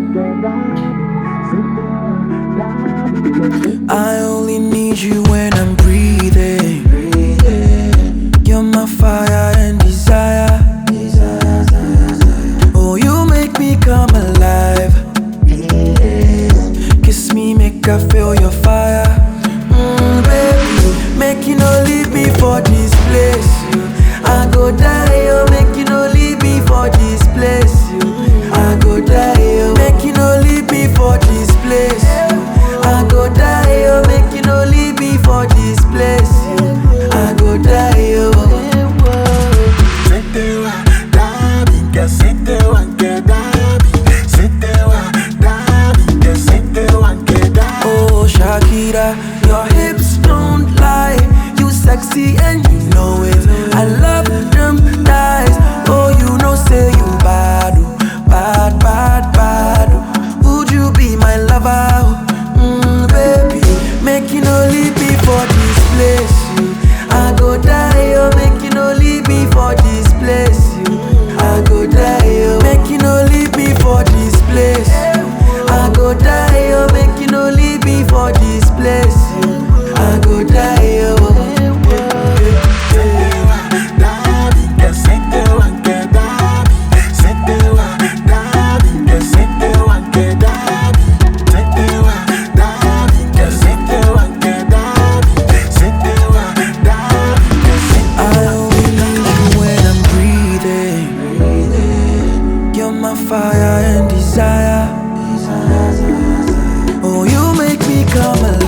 I only need you when I'm breathing. You're my fire and desire. Oh, you make me come alive. Kiss me, make I feel your fire. Mm, baby, make you no leave me for this place. You. I go die, oh, make you no leave me for this place. You. I go die, oh, make you no leave me for this place. You. I go die, oh, make you no leave me for this place. You. I go die, oh. Setewa, Dabi, que setewa, que Dabi, setewa, Dabi, que setewa, que Dabi. Oh Shakira, your hips don't lie. You sexy and you know it. I love them thighs. Oh, you know say you bad, oh, bad, bad, bad. oh. Would you be my lover? Mm, baby, make you no leave me for this place. You. I go die, oh, make you no leave me for this place. You. I go die, oh, make you no leave me for this place. You. I go die, oh, make you no leave me for this place. You. I go die, oh. Setewa, Dabi, que setewa, que Dabi, setewa, Dabi, que setewa, que Dabi, setewa, Dabi, que setewa, que Dabi, setewa, Dabi, que setewa. I only need you when I'm breathing. You're my fire and desire. Oh, you make me come alive.